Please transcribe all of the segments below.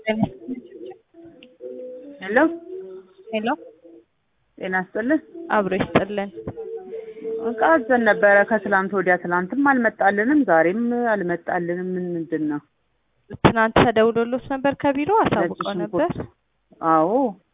ሄሎ ሄሎ ጤና ይስጥልን። አብሮ ይስጥልን። እቃ አዘን ነበረ ከትላንት ወዲያ። ትላንትም አልመጣልንም፣ ዛሬም አልመጣልንም። ምን ምንድን ነው? ትናንት ተደውሎሎት ነበር ከቢሮ አሳውቀው ነጭ ነበር። ሽንኩርት። አዎ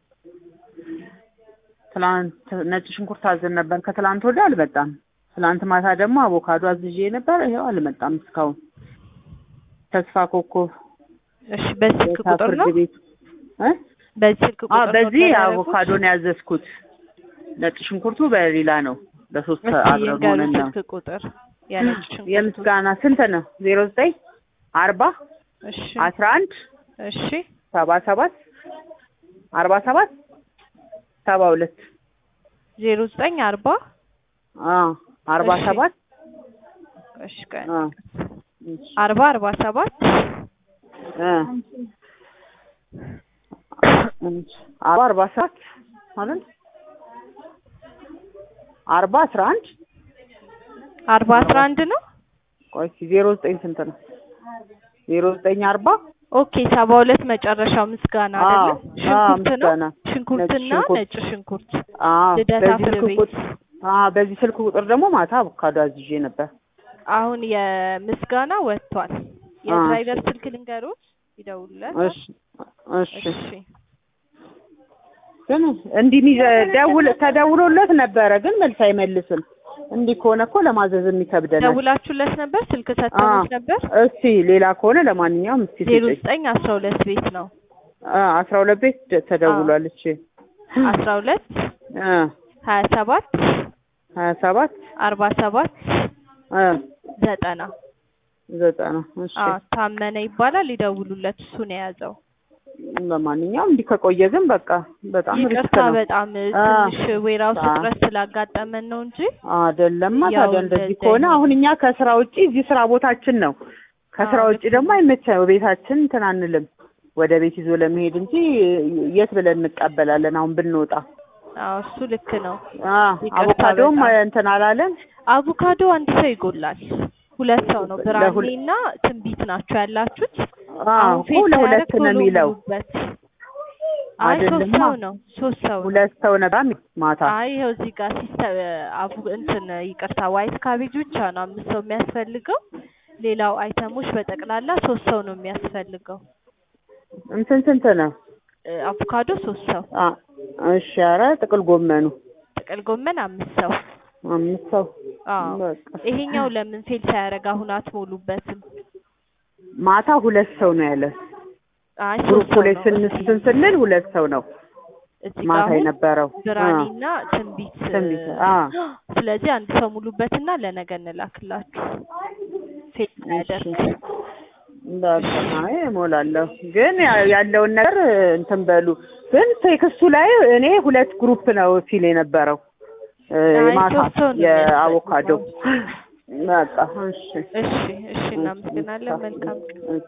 ትላንት ነጭ ሽንኩርት አዘን ነበር ከትላንት ወዲያ አልመጣም። ትላንት ማታ ደግሞ አቮካዶ አዝዤ ነበር፣ ይኸው አልመጣም እስካሁን። ተስፋ ኮከብ እሺ፣ በዚህ ስልክ የካ ቁጥር ፍርድ ነው? ቤት እ? በዚህ ስልክ አዎ ቁጥር በዚህ ነው አቮካዶ ነው ያዘዝኩት። ነጭ ሽንኩርቱ በሌላ ነው። በሶስት እስኪ አብረን የንገሩ ሆነን ነው። ስልክ ቁጥር የነጭ ሽንኩርቱ። የምስጋና ስንት ነው? ዜሮ ዘጠኝ አርባ እሺ አስራ አንድ እሺ ሰባ ሰባት አርባ ሰባት ሰባ ሁለት ዜሮ ዘጠኝ አርባ አዎ አርባ እሺ። ሰባት እሺ ቀን አዎ አርባ አርባ ሰባት እ አርባ አርባ ሰባት ማለት አርባ አስራ አንድ አርባ አስራ አንድ ነው። ቆይ እስኪ ዜሮ ዘጠኝ ስንት ነው? ዜሮ ዘጠኝ አርባ ኦኬ ሰባ ሁለት መጨረሻው ምስጋና አዎ፣ አይደለም? አዎ፣ ሽንኩርት ነው። ምስጋና። ሽንኩርትና ነጭ ሽንኩርት። ነጭ ሽንኩርት አዎ ልደታ በዚህ ፍርድ ስልክ ቤት። ቁጥር አዎ በዚህ ስልክ ቁጥር ደግሞ ማታ አቮካዶ አዝዤ ነበር። አሁን የምስጋና ወጥቷል። የድራይቨር ስልክ ልንገሮት ይደውሉለት። እሺ እሺ እሺ ግን እንዲህ ሚዘ- ደውል ተደውሎለት ነበረ ግን መልስ አይመልስም። እንዲህ ከሆነ እኮ ለማዘዝም ይከብደናል። ደውላችሁለት ነበር? ስልክ ሰጥተውት ነበር? እስቲ ሌላ ከሆነ ለማንኛውም እስቲ ዜሮ ስጭኝ። ዘጠኝ አስራ ሁለት ቤት ነው። አ አስራ ሁለት ቤት ደ- ተደውሏል። እሺ አስራ ሁለት አ ሀያ ሰባት ሀያ ሰባት አርባ ሰባት አ ዘጠና ዘጠና እሺ አዎ ታመነ ይባላል። ይደውሉለት። እሱ ነው የያዘው። ለማንኛውም እንዲህ ከቆየ ግን በቃ በጣም ሪስክ ይቅርታ ነው። በጣም አ ትንሽ ዌራውስ አ እጥረት ስላጋጠመን ነው እንጂ አይደለማ ያው ታዲያ እንደዚህ እንደዚህ ከሆነ አይነት- አሁን እኛ ከስራ ውጪ እዚህ ስራ ቦታችን ነው። ከስራ አዎ፣ ውጪ ልክ ደግሞ አይመቸም። ቤታችን እንትን አንልም ወደ ቤት ይዞ ለመሄድ እንጂ የት ብለን እንቀበላለን? አሁን ብንወጣ አዎ እሱ ልክ ነው። አ ይቅርታ አቮካዶም በጣም። እንትን አላለም። አቮካዶ አንድ ሰው ይጎላል። ሁለት ሰው ነው። ብርሃኔ ለሁለ- እና ትንቢት ናቸው ያላችሁት። አዎ አሁን እኮ ፌል ለሁለት ሳያደርግ ነው ቶሎ የሚለው። ሙሉበት። አይ ሶስት አይደለማ። ሰው ነው። ሶስት ሰው ነው። ሁለት ሰው ነበር ማታ። አይ ይኸው እዚህ ጋር ሲስተም አቡ እንትን ይቅርታ ዋይት ካቤጅ ብቻ ነው አምስት ሰው የሚያስፈልገው። ሌላው አይተሞች በጠቅላላ ሶስት ሰው ነው የሚያስፈልገው። እንትን ስንት ነው? እ፣ አቮካዶ ሶስት ሰው፣ አ እሺ፣ ኧረ ጥቅል ጎመኑ ጥቅል ጎመን አምስት ሰው። አምስት ሰው አዎ በቃ ይሄኛው ለምን ፌል ሳያደርግ አሁን አትሞሉበትም? ማታ ሁለት ሰው ነው ያለ። አይ ሶስት ግሩፕ ሰው ላይ ነው። ስንስትን ስንል ሁለት ሰው ነው እዚህ ጋር ማታ አሁን የነበረው። አ ብርሃኔና ትንቢት ትንቢት፣ እ፣ አ ስለዚህ አንድ ሰው ሙሉበትና ለነገ እንላክላችሁ ፌል ሳያደርግ። በቃ አይ እሞላለሁ። ግን ያ- ያለውን ነገር እንትን በሉ። ግን ቴክስቱ ላይ እኔ ሁለት ግሩፕ ነው ሲል የነበረው እ፣ አይ ማታ ሶስት ሰው ነው የአቮካዶ። በቃ እሺ እሺ እሺ፣ እናመሰግናለን። መልካም ቀን።